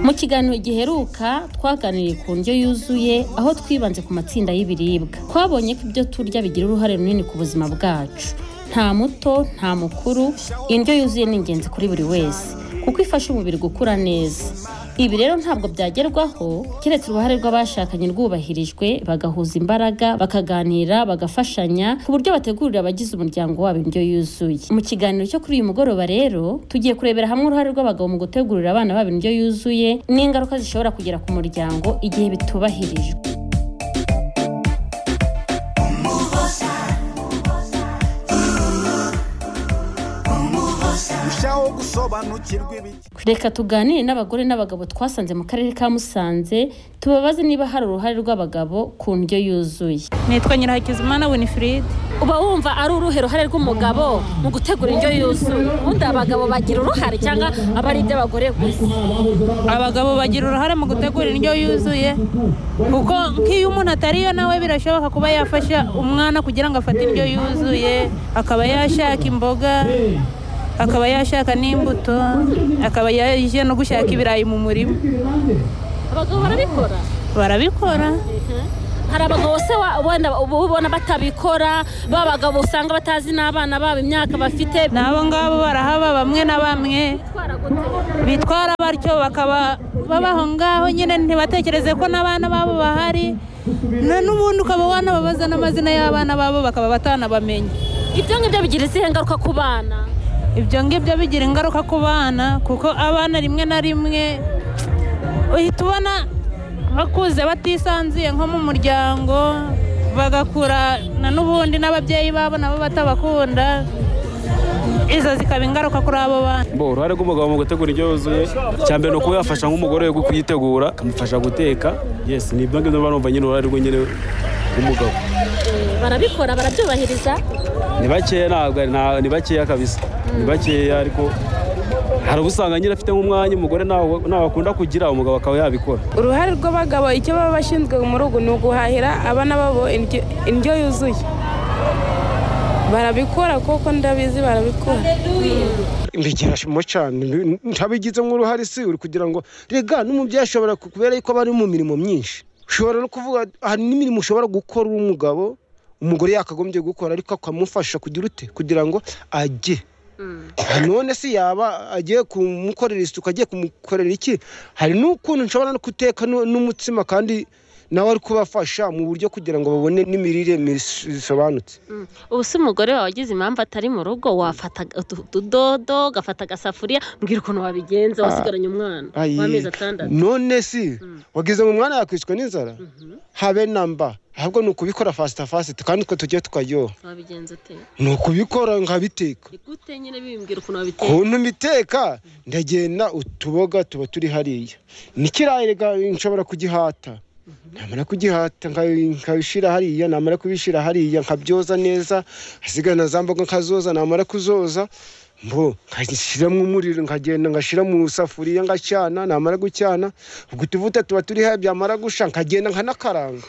mu kiganiro giheruka twaganiriye ku ndyo yuzuye aho twibanze ku matsinda y'ibiribwa twabonye ko ibyo turya bigira uruhare runini ku buzima bwacu nta muto nta mukuru indyo yuzuye ni ingenzi kuri buri wese kuko ifasha umubiri gukura neza ibi rero ntabwo byagerwaho keretse uruhare rw'abashakanye rwubahirijwe bagahuza imbaraga bakaganira bagafashanya ku buryo bategurira abagize umuryango wabo indyo yuzuye mu kiganiro cyo kuri uyu mugoroba rero tugiye kurebera hamwe uruhare rw'abagabo mu gutegurira abana babo indyo yuzuye n'ingaruka zishobora kugera ku muryango igihe bitubahirijwe reka tuganire n'abagore n'abagabo twasanze mu karere ka musanze tubabaze niba hari uruhare rw'abagabo ku ndyo yuzuye nitwa nyirahakizimana winifred uba wumva ari uruhe ruhare rw'umugabo mu gutegura indyo yuzuye ubundi abagabo bagira uruhare cyangwa aba ari iby'abagore gusa abagabo bagira uruhare mu gutegura indyo yuzuye kuko nk'iyo umuntu atariyo nawe birashoboka kuba yafasha umwana kugira ngo afate indyo yuzuye akaba yashaka imboga akaba yashaka n'imbuto akaba yaje no gushaka ibirayi mu murima abagabo barabikora barabikora hari abagabo se ubona batabikora ba bagabo usanga batazi n'abana babo imyaka bafite n'abo ngabo barahaba bamwe na bamwe bitwara batyo bakaba babaho ngaho nyine ntibatekereze ko n'abana babo bahari n'ubundi ukaba wanababaza n'amazina y'abana babo bakaba batanabamenya ibyo ngibyo bigira izihe ngaruka ku bana ibyo ngibyo bigira ingaruka ku bana kuko abana rimwe na rimwe uhita ubona bakuze batisanzuye nko mu muryango bagakura n'ubundi n'ababyeyi babo nabo batabakunda izo zikaba ingaruka kuri abo bana uruhare rw'umugabo mu gutegura indyo yuzuye cya mbere ni uko yafasha nk'umugore we kuyitegura akamufasha guteka yesi ni ibyo ngibyo barumva nyine uruhare rw'inyine rw'umugabo barabikora barabyubahiriza ni bakeya ntabwo ni bakeya kabisa ni bakeya ariko hari ubusanga nyine afite nk'umwanya umugore ntawe akunda kugira umugabo akaba yabikora uruhare rw'abagabo icyo baba bashinzwe mu rugo ni uguhahira abana babo indyo yuzuye barabikora kuko ndabizi barabikora mbigira cyane ntabigizemo uruhare si uri kugira ngo rega n'umubyeyi ashobora kubera yuko bari mu mirimo myinshi ushobora no kuvuga hari n'imirimo ushobora gukora umugabo umugore yakagombye gukora ariko akamufasha kugira ute kugira ngo ajye none se yaba agiye kumukorera isuku agiye kumukorera iki hari n'ukuntu nshobora no guteka n'umutsima kandi nawe ari kubafasha mu buryo kugira ngo babone n'imirire bisobanutse ubu se umugore wawe wagize impamvu atari mu rugo wafata utudodo ugafata agasafuriya mbwira ukuntu wabigenza wasigaranye umwana w'amezi atandatu none si wagize ngo umwana yakwiswe n'inzara habe na mba ahubwo ni ukubikora fasita fasita kandi utwo tugiye tukaryoha ni ukubikora nkabiteka ukuntu mbiteka ndagenda utuboga tuba turi hariya n'ikirayi nshobora kugihata namara kugihata nkabishyira hariya namara kubishyira hariya nkabyoza neza hasigana za mboga nkazoza namara kuzoza mbo ngashyiramo umuriro nkagenda ngashyira mu safuriya ngacana namara gucyana ubwo utuvuta tuba turi hariya byamara gusha nkagenda nkanakaranga